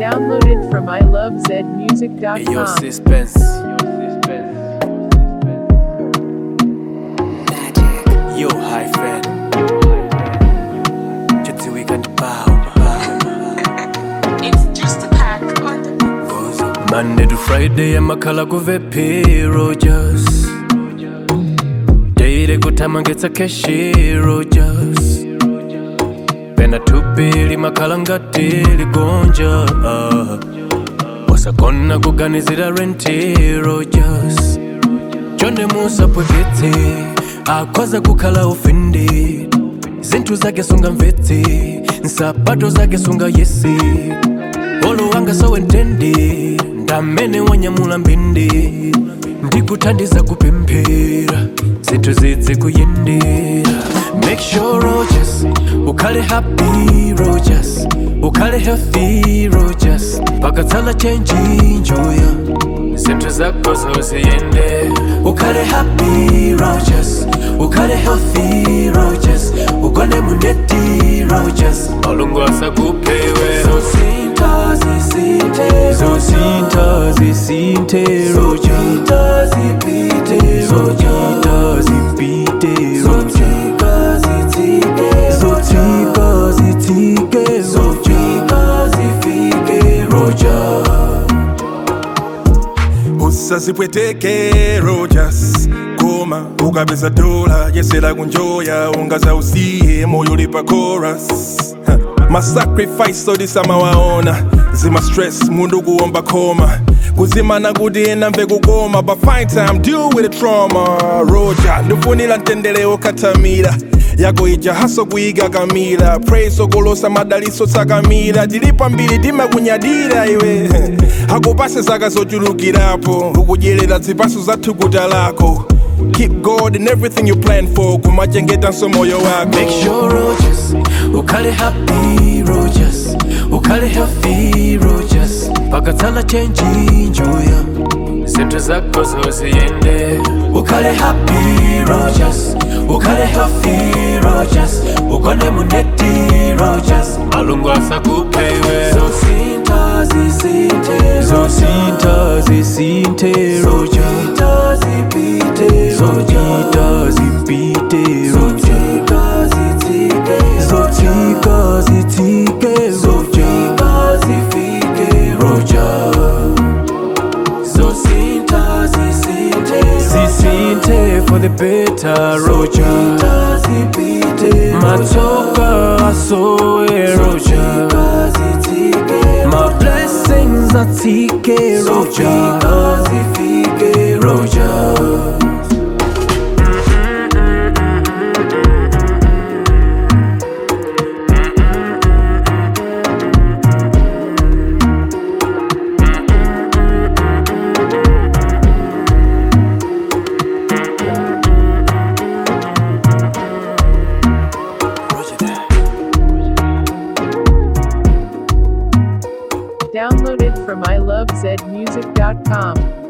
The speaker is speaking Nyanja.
Downloaded from ilovezmusic.com. Yo, suspense. Yo, high fan. Just we can bow. It's just a pack on the Monday to Friday, amakhala kuvepi Rogers. Daily kutama ngetsa keshi Rogers. Pena tupili makhala ngati ligonja. ah. wasakona kuganizira renti Rogers. chonde musapweketse akhoza kukhala ufindi zinthu zake sunga mvetse nsapato zake sunga yesi olo wanga sowentendi ndamene wanyamula mbindi ndikuthandiza kupemphera zinthu zidze kuyendera make sure rogers ukhale happy rogers ukhale healthy rogers pakatsala chenji njuya zinthu zako zoziyende ukhale happy rogers ukhale healthy rogers ugone muneti rogers malungu asakuphewe zosinta zisinte zosinta zisinte rogers zipite rogers zipite rogers zotika zitike zotika zifike rogers usazipweteke rojas koma ukapeza dola yesera kunjoya ungaza usiye moyo lipa chorus Ha, masacrifice odisamawaona zima stress mundu kuomba koma kuzimana kuti ena mve kukoma but find time deal with the trauma roja ndifunira mtendere okatamira yako ija haso kuiga kamila praise okolosa madaliso tsakamira tilipa mbiri timakunyadira iwe akupase zaka zochulukirapo ukudyerera zipaso za thukuta lako keep god in everything you plan for kumachengetanso moyo wako Make sure Rogers, ukhale happy Rogers, ukhale healthy Rogers, pakatsala chenji njuya, zinthu zako zoziyende. Ukhale happy Rogers, ukhale healthy Rogers, ugone muneti Rogers, malungu asakuphewe. Zosinta zisinte, zosinta zisinte Rogers, zipite Rogers, zipite Rogers, zotika zitike zotika zifike roja zosinta zisinte zisinte for the better roja zipite matsoka asoe roja my blessings atike roja zifike roja Downloaded from ilovezmusic.com.